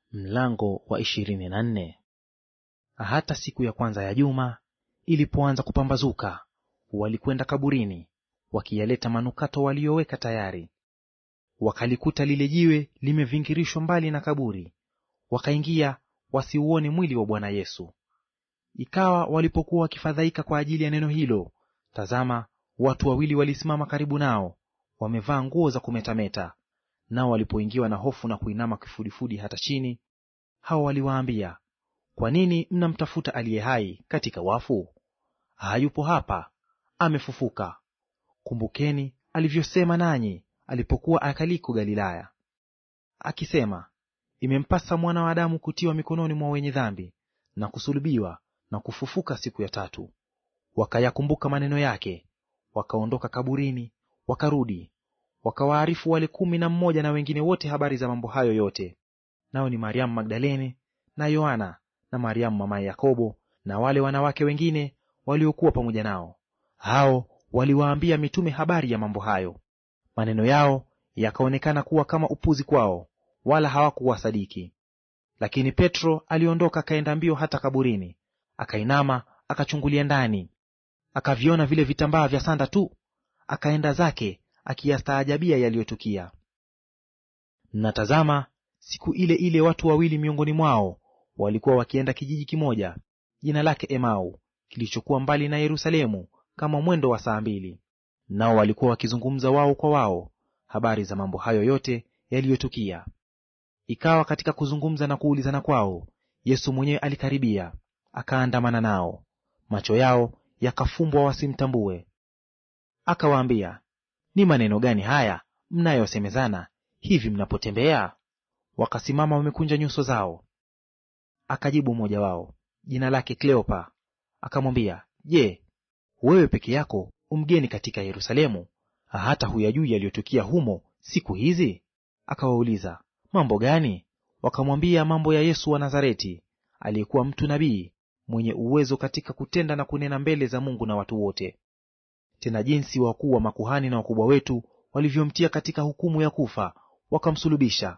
Mlango wa ishirini na nne. Hata siku ya kwanza ya juma ilipoanza kupambazuka, walikwenda kaburini, wakiyaleta manukato waliyoweka tayari. Wakalikuta lile jiwe limevingirishwa mbali na kaburi, wakaingia wasiuone mwili wa Bwana Yesu. Ikawa walipokuwa wakifadhaika kwa ajili ya neno hilo, tazama, watu wawili walisimama karibu nao, wamevaa nguo za kumetameta. Nao walipoingiwa na hofu na kuinama kifudifudi hata chini, hao waliwaambia, kwa nini mnamtafuta aliye hai katika wafu? Hayupo hapa, amefufuka. Kumbukeni alivyosema nanyi alipokuwa akaliko Galilaya, akisema, imempasa mwana wa Adamu kutiwa mikononi mwa wenye dhambi na kusulubiwa na kufufuka siku ya tatu. Wakayakumbuka maneno yake, wakaondoka kaburini, wakarudi wakawaarifu wale kumi na mmoja na wengine wote habari za mambo hayo yote. Nao ni Mariamu Magdalene na Yohana na Mariamu mamaye Yakobo na wale wanawake wengine waliokuwa pamoja nao. Hao waliwaambia mitume habari ya mambo hayo. Maneno yao yakaonekana kuwa kama upuzi kwao, wala hawakuwasadiki. Lakini Petro aliondoka akaenda mbio hata kaburini, akainama akachungulia ndani, akaviona vile vitambaa vya sanda tu, akaenda zake akiyastaajabia yaliyotukia. Na tazama, siku ile ile watu wawili miongoni mwao walikuwa wakienda kijiji kimoja, jina lake Emau, kilichokuwa mbali na Yerusalemu kama mwendo wa saa mbili. Nao walikuwa wakizungumza wao kwa wao habari za mambo hayo yote yaliyotukia. Ikawa katika kuzungumza na kuulizana kwao, Yesu mwenyewe alikaribia, akaandamana nao, macho yao yakafumbwa wasimtambue. Akawaambia, ni maneno gani haya mnayosemezana hivi mnapotembea? Wakasimama wamekunja nyuso zao. Akajibu mmoja wao, jina lake Kleopa, akamwambia, Je, wewe peke yako umgeni katika Yerusalemu, hata huyajui yaliyotukia humo siku hizi? Akawauliza, mambo gani? Wakamwambia, mambo ya Yesu wa Nazareti, aliyekuwa mtu nabii, mwenye uwezo katika kutenda na kunena mbele za Mungu na watu wote tena jinsi wakuu wa makuhani na wakubwa wetu walivyomtia katika hukumu ya kufa, wakamsulubisha.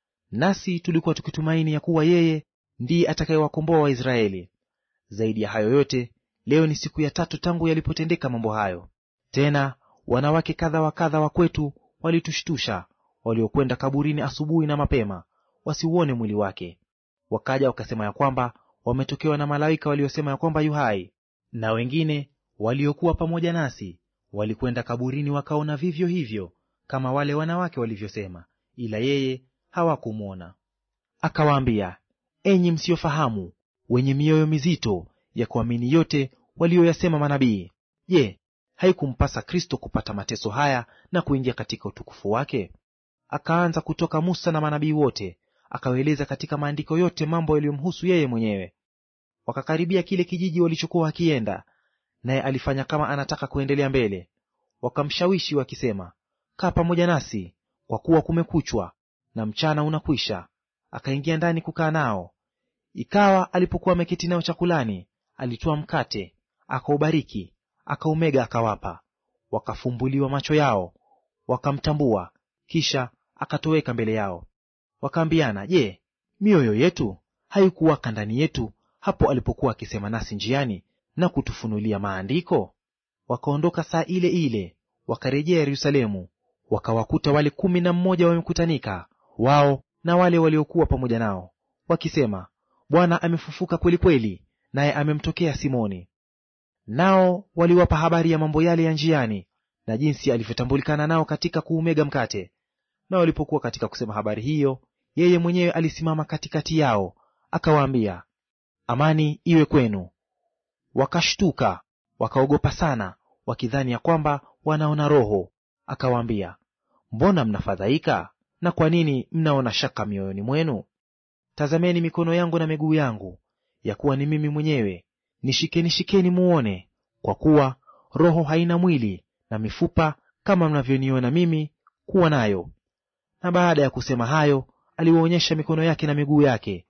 Nasi tulikuwa tukitumaini ya kuwa yeye ndiye atakayewakomboa Waisraeli. Zaidi ya hayo yote, leo ni siku ya tatu tangu yalipotendeka mambo hayo. Tena wanawake kadha wa kadha wa kwetu walitushtusha, waliokwenda kaburini asubuhi na mapema, wasiuone mwili wake. Wakaja wakasema ya kwamba wametokewa na malaika waliosema ya kwamba yu hai, na wengine waliokuwa pamoja nasi walikwenda kaburini wakaona vivyo hivyo kama wale wanawake walivyosema, ila yeye hawakumwona. Akawaambia, enyi msiofahamu, wenye mioyo mizito ya kuamini yote walioyasema manabii, je, haikumpasa Kristo kupata mateso haya na kuingia katika utukufu wake? Akaanza kutoka Musa na manabii wote, akawaeleza katika maandiko yote mambo yaliyomhusu yeye mwenyewe. Wakakaribia kile kijiji walichokuwa wakienda naye alifanya kama anataka kuendelea mbele. Wakamshawishi wakisema, kaa pamoja nasi, kwa kuwa kumekuchwa na mchana unakwisha. Akaingia ndani kukaa nao. Ikawa alipokuwa ameketi nao chakulani, alitoa mkate, akaubariki, akaumega, akawapa. Wakafumbuliwa macho yao, wakamtambua. Kisha akatoweka mbele yao. Wakaambiana, je, mioyo yetu haikuwaka ndani yetu hapo alipokuwa akisema nasi njiani na kutufunulia maandiko? Wakaondoka saa ile ile wakarejea Yerusalemu, wakawakuta wale kumi na mmoja wamekutanika, wao na wale waliokuwa pamoja nao, wakisema, Bwana amefufuka kweli kweli, naye amemtokea Simoni. Nao waliwapa habari ya mambo yale ya njiani na jinsi alivyotambulikana nao katika kuumega mkate. Na walipokuwa katika kusema habari hiyo, yeye mwenyewe alisimama katikati yao, akawaambia, amani iwe kwenu. Wakashtuka wakaogopa sana, wakidhani ya kwamba wanaona roho. Akawaambia, mbona mnafadhaika, na kwa nini mnaona shaka mioyoni mwenu? Tazameni mikono yangu na miguu yangu, ya kuwa ni mimi mwenyewe; nishikeni shikeni muone, kwa kuwa roho haina mwili na mifupa kama mnavyoniona mimi kuwa nayo. Na baada ya kusema hayo, aliwaonyesha mikono yake na miguu yake.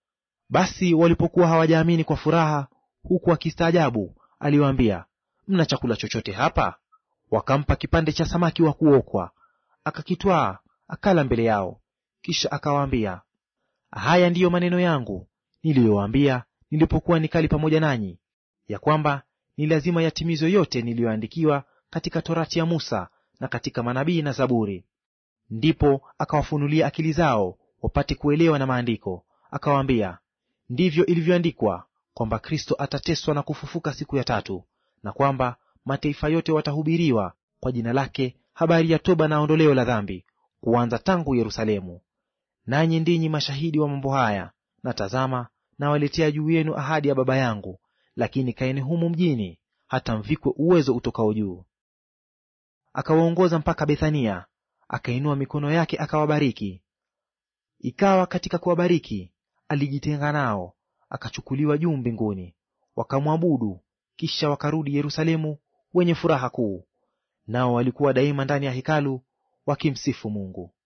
Basi walipokuwa hawajaamini kwa furaha huku akistaajabu, aliwaambia, mna chakula chochote hapa? Wakampa kipande cha samaki wa kuokwa, akakitwaa akala mbele yao. Kisha akawaambia, Haya ndiyo maneno yangu niliyowaambia nilipokuwa nikali pamoja nanyi, ya kwamba ni lazima yatimizwe yote niliyoandikiwa katika Torati ya Musa na katika manabii na Zaburi. Ndipo akawafunulia akili zao wapate kuelewa na maandiko, akawaambia, ndivyo ilivyoandikwa kwamba Kristo atateswa na kufufuka siku ya tatu, na kwamba mataifa yote watahubiriwa kwa jina lake habari ya toba na ondoleo la dhambi, kuanza tangu Yerusalemu. Nanyi ndinyi mashahidi wa mambo haya. Na tazama, nawaletea juu yenu ahadi ya Baba yangu, lakini kaeni humu mjini hata mvikwe uwezo utokao juu. Akawaongoza mpaka Bethania, akainua mikono yake akawabariki. Ikawa katika kuwabariki, alijitenga nao, akachukuliwa juu mbinguni. Wakamwabudu, kisha wakarudi Yerusalemu wenye furaha kuu, nao walikuwa daima ndani ya hekalu wakimsifu Mungu.